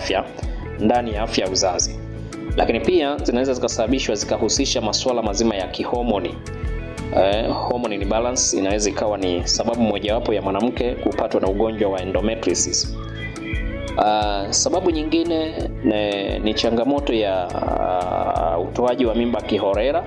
kiafya ndani ya afya ya uzazi, lakini pia zinaweza zikasababishwa zikahusisha masuala mazima ya kihomoni. Eh, hormone imbalance inaweza ikawa ni sababu mojawapo ya mwanamke kupatwa na ugonjwa wa endometriosis. Uh, sababu nyingine ne, ni changamoto ya uh, utoaji wa mimba kiholela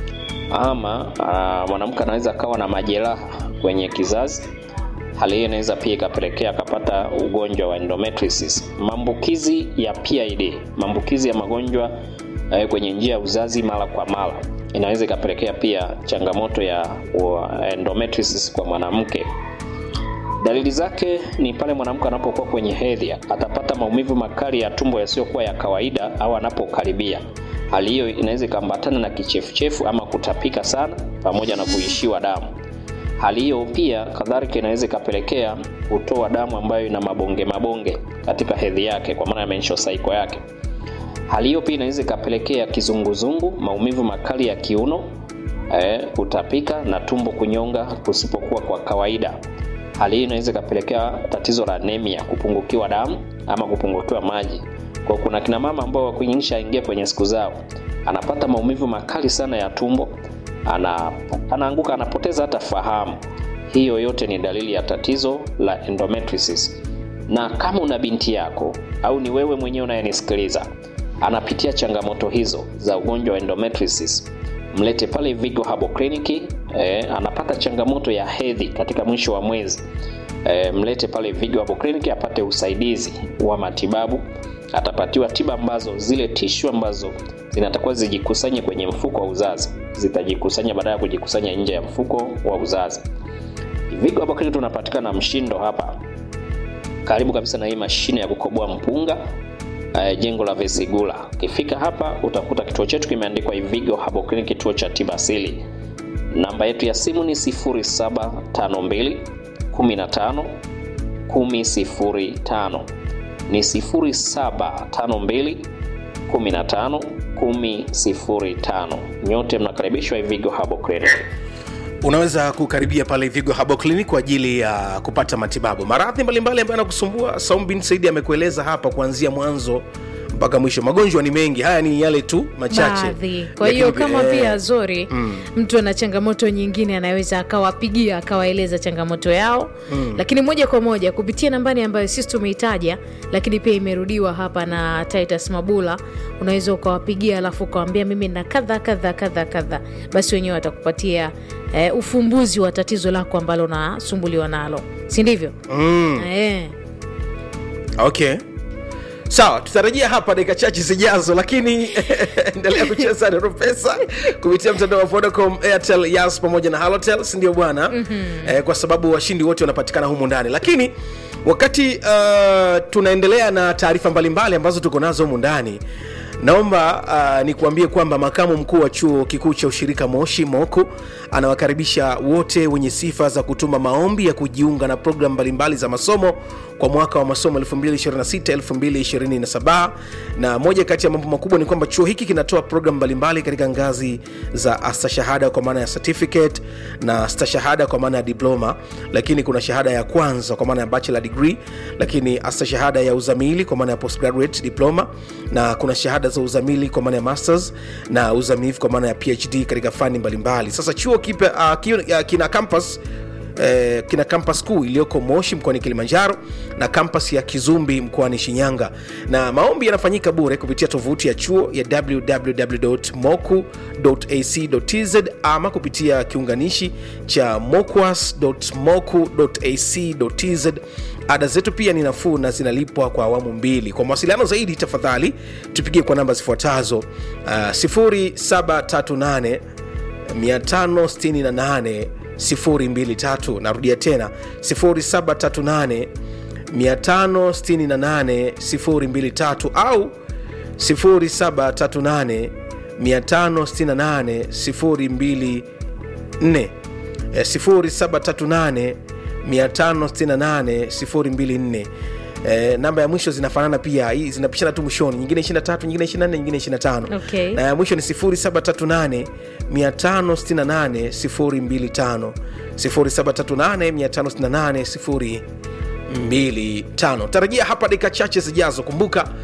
ama uh, mwanamke anaweza akawa na majeraha kwenye kizazi. Hali hiyo inaweza pia ikapelekea akapata ugonjwa wa endometriosis. Maambukizi ya PID, maambukizi ya magonjwa uh, kwenye njia ya uzazi mara kwa mara inaweza ikapelekea pia changamoto ya uh, endometriosis kwa mwanamke. Dalili zake ni pale mwanamke anapokuwa kwenye hedhi, atapata maumivu makali ya tumbo yasiyokuwa ya kawaida au anapokaribia. Hali hiyo inaweza ikaambatana na kichefuchefu ama kutapika sana pamoja na kuishiwa damu. Hali hiyo pia kadhalika inaweza ikapelekea kutoa damu ambayo ina mabonge mabonge katika hedhi yake, kwa maana ya menstrual cycle yake. Hali hiyo pia inaweza ikapelekea kizunguzungu, maumivu makali ya kiuno, eh, kutapika na tumbo kunyonga kusipokuwa kwa kawaida. Hali hii inaweza ikapelekea tatizo la anemia, kupungukiwa damu ama kupungukiwa maji. Kwa kuna kina mama ambao wakunyisha ingia kwenye siku zao, anapata maumivu makali sana ya tumbo, ana, anaanguka, anapoteza hata fahamu. Hiyo yote ni dalili ya tatizo la endometriosis. Na kama una binti yako au ni wewe mwenyewe unayenisikiliza anapitia changamoto hizo za ugonjwa wa endometriosis, mlete pale Vigo Herbal Clinic. Eh, anapata changamoto ya hedhi katika mwisho wa mwezi eh, mlete pale Vigo Herbal Clinic apate usaidizi wa matibabu. Atapatiwa tiba ambazo zile tishu ambazo zinatakiwa zijikusanye kwenye mfuko wa uzazi zitajikusanya baada ya kujikusanya nje ya mfuko wa uzazi. Vigo Herbal Clinic tunapatikana Mshindo hapa karibu kabisa na hii mashine ya kukoboa mpunga uh, jengo la Vesigula. Ukifika hapa utakuta kituo chetu kimeandikwa Ivigo Herbal Clinic, kituo cha tiba asili. Namba yetu ya simu ni 0752 15 1005 ni 0752 15 1005. Nyote mnakaribishwa Ivigo Herbal Clinic. unaweza kukaribia pale Vigo Herbal Clinic kwa ajili ya kupata matibabu maradhi mbalimbali ambayo yanakusumbua. Saum bin Saidi amekueleza hapa kuanzia mwanzo mpaka mwisho. Magonjwa ni mengi, haya ni yale tu machache. baadhi. Kwa hiyo Lakini, kama eh, pia Zori mtu ana changamoto nyingine, anaweza akawapigia akawaeleza changamoto yao lakini moja kwa moja kupitia nambari ambayo sisi tumeitaja, lakini pia imerudiwa hapa na Titus Mabula. Unaweza ukawapigia alafu ukawambia mimi na kadha kadha kadha kadha, basi wenyewe watakupatia eh, ufumbuzi wa tatizo lako ambalo unasumbuliwa nalo, si ndivyo? mm, Eh. okay sawa tutarejea hapa dakika chache zijazo lakini endelea kucheza nero pesa kupitia mtandao wa vodacom airtel yas pamoja na halotel sindio bwana mm-hmm. eh, kwa sababu washindi wote wanapatikana humu ndani lakini wakati uh, tunaendelea na taarifa mbalimbali ambazo tuko nazo humu ndani naomba uh, nikuambie kwamba makamu mkuu wa chuo kikuu cha ushirika moshi moku anawakaribisha wote wenye sifa za kutuma maombi ya kujiunga na programu mbalimbali za masomo kwa mwaka wa masomo 2026-2027 na moja kati ya mambo makubwa ni kwamba chuo hiki kinatoa programu mbalimbali katika ngazi za astashahada kwa maana ya certificate na stashahada kwa maana ya diploma lakini kuna shahada ya kwanza kwa maana ya bachelor degree lakini astashahada ya uzamili kwa maana ya postgraduate diploma na kuna shahada za uzamili kwa maana ya masters na uzamivu kwa maana ya phd katika fani mbalimbali sasa chuo kipe, uh, kio, uh, kina campus eh, kina kampas kuu iliyoko moshi mkoani kilimanjaro na kampas ya kizumbi mkoani shinyanga na maombi yanafanyika bure kupitia tovuti ya chuo ya www.moku.ac.tz ama kupitia kiunganishi cha mokuas.moku.ac.tz ada zetu pia ni nafuu na zinalipwa kwa awamu mbili kwa mawasiliano zaidi tafadhali tupigie kwa namba zifuatazo uh, 0738 568 023 narudia tena 0738 568 023 au 0738 568 024 Eh, 0738 568 024 Eh, namba ya mwisho zinafanana pia hii zinapishana tu mwishoni nyingine 23 nyingine 24 nyingine 25 Okay. na ya mwisho ni 0738 568 025 0738 568 025 tarajia hapa dakika chache zijazo kumbuka